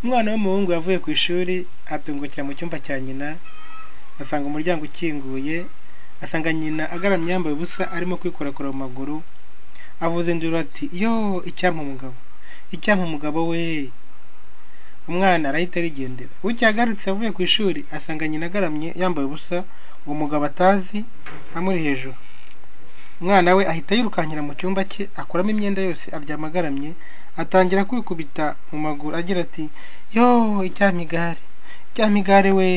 Umwana w'umuhungu yavuye ku ishuri atungukira mu cyumba cya nyina, asanga umuryango ukinguye, asanga nyina agaramye yambaye ubusa arimo kwikorakora mu maguru, avuza induru ati "yoo icyampa umugabo, icyampa umugabo we!" Umwana arahita arigendera, bucye yagarutse avuye ku ishuri asanga nyina agaramye yambaye ubusa, uwo mugabo atazi amuri hejuru. Umwana we ahita yirukankira mu cyumba cye akuramo imyenda yose aryama agaramye, atangira kwikubita mu maguru agira ati "yoo icyampa igare, icyampa igare we!"